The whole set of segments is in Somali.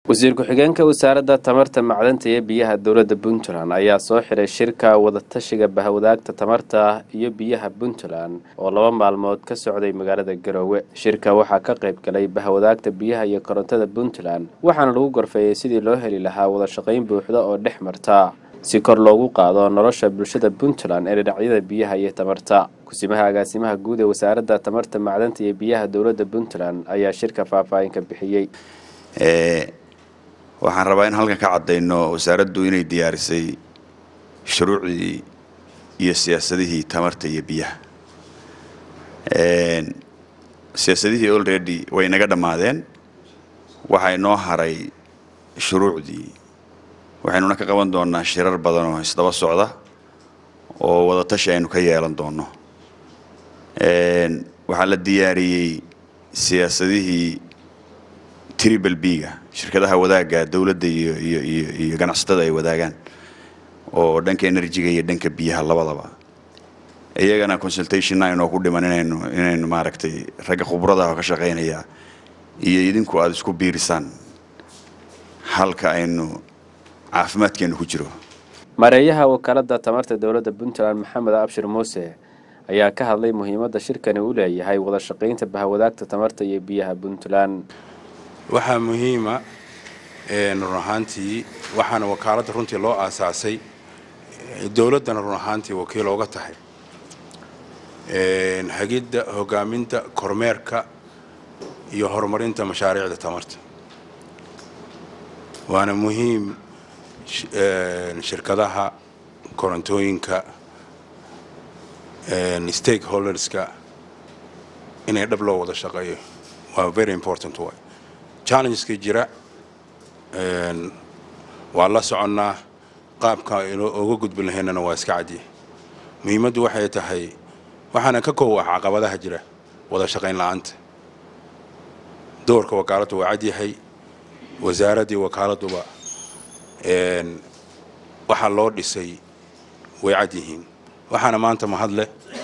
wasiir ku-xigeenka wasaaradda tamarta macdanta iyo biyaha dowladda puntland ayaa soo xiray shirka wadatashiga bahwadaagta tamarta iyo biyaha puntland oo laba maalmood ka socday magaalada garoowe shirka waxaa ka qayb galay bahwadaagta biyaha iyo korontada puntland waxaana lagu gorfeeyey sidii loo heli lahaa wada shaqayn buuxda oo dhex marta si kor loogu qaado nolosha bulshada puntland ee dhinacyada biyaha iyo tamarta kusimaha agaasimaha guud ee wasaaradda tamarta macdanta iyo biyaha dowladda puntland ayaa shirka faahfaahin ka bixiyey waxaan rabaa in halkan ka caddayno wasaaraddu inay diyaarisay shuruucdii iyo siyaasadihii tamarta iyo biyaha siyaasadihii already way naga dhammaadeen waxaa inoo haray shuruucdii waxaynuna ka qaban doonaa shirar badan oo isdaba socda oo wadatashi aynu ka yeelan doono waxaa la diyaariyey siyaasadihii tribal b-ga shirkadaha wadaagga dowladda iyo iyo iyo iyo ganacsatada ay wadaagaan oo dhanka enerjiga iyo dhanka biyaha labadaba iyagana consultationna aynoo ku dhiman inaynu inaynu maaragtay ragga khubradaha oo ka shaqaynaya iyo idinku aada isku biirisaan halka aynu caafimaadkeenu ku jiro mareeyaha wakaaladda tamarta dowladda puntland maxamed abshir muuse ayaa ka hadlay muhiimadda shirkani u leeyahay wada shaqaynta bahwadaagta tamarta iyo biyaha puntland waxaa muhiima run ahaantii waxaana wakaaladda runtii loo aasaasay dowladdana run ahaantii wakiil ooga tahay hagidda hogaaminta kormeerka iyo horumarinta mashaariicda tamarta waana muhiim shirkadaha korontooyinka stakeholderska inay dhab loo wada shaqeeyo waa very important way challengeska jira waa la soconnaa qaabka oga gudbin lahaynana waa iska cadya muhiimaddu waxay tahay waxaana ka koow ah caqabadaha jira wada shaqayn la-aanta doorka wakaaladdu waa cadyahay wasaaraddii wakaaladduba waxaa loo dhisay way cad yihiin waxaana maanta mahadleh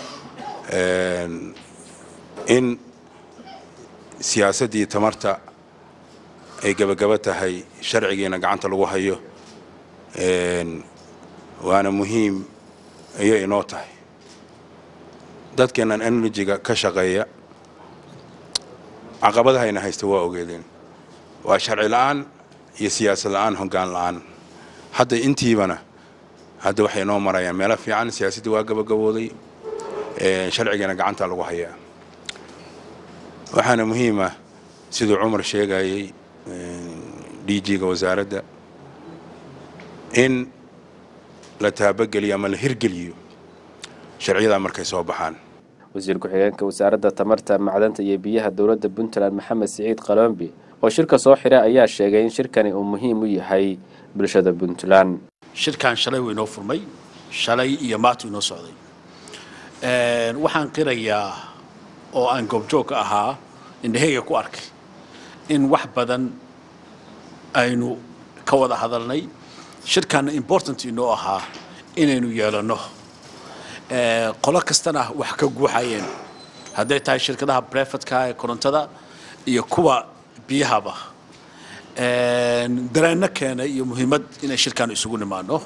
in siyaasaddii tamarta ay gebagaba tahay sharcigiina gacanta lagu hayo waana muhiim ayay inoo tahay dadkeennan enerjiga ka shaqeeya caqabadahayna haysta waa ogeedeen waa sharci la-aan iyo siyaasad la-aan hoggaan la-aan hadda intiibana hadda waxay inoo marayaan meelo fiican siyaasaddii waa gabagabooday sharcigiina gacanta lagu hayaa waxaana muhiima siduu cumar sheegayay d g-ga wasaaradda in la taabageliyo ama la hirgeliyo sharciyadaa markay soo baxaan wasiir ku-xigeenka wasaaradda tamarta macdanta iyo biyaha dowladda puntland maxamed siciid qalombi oo shirka soo xiray ayaa sheegay in shirkani uu muhiim u yahay bulshada puntland shirkan shalay wuu inoo furmay shalay iyo maatu inoo socday waxaan qirayaa oo aan goobjoog ka ahaa indhaheyga ku arkay in wax badan aynu ka wada hadalnay shirkanna important inoo ahaa inaynu yeelanno qolo kastana wax ka guuxayeen hadday tahay shirkadaha brefatka ee korontada iyo kuwa biyahaba dareenno keenay iyo muhiimad inay shirkan isugu nimaano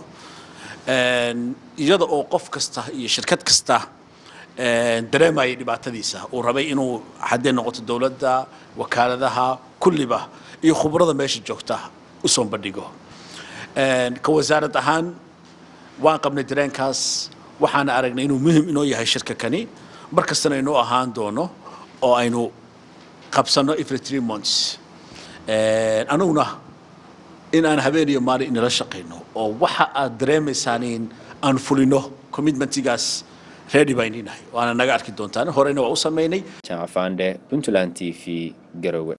iyada oo qof kasta iyo shirkad kasta dareemayay dhibaatadiisa uu rabay inuu haddee noqoto dowladda wakaaladaha kulliba iyo khubrada meesha joogta u soo bandhigo ka wasaarad ahaan waan qabnay dareenkaas waxaana aragnay inuu muhim inoo yahay shirka kani mar kastana inoo ahaan doono oo aynu qabsanno every three months anuguna in aan habeen iyo maalin inala shaqayno oo waxa aad dareemaysaan in aan fulino commitmentigaas ready baan inahay waana naga arki doontaan horeyna waa u samaynay jaamac fande puntland t v garowe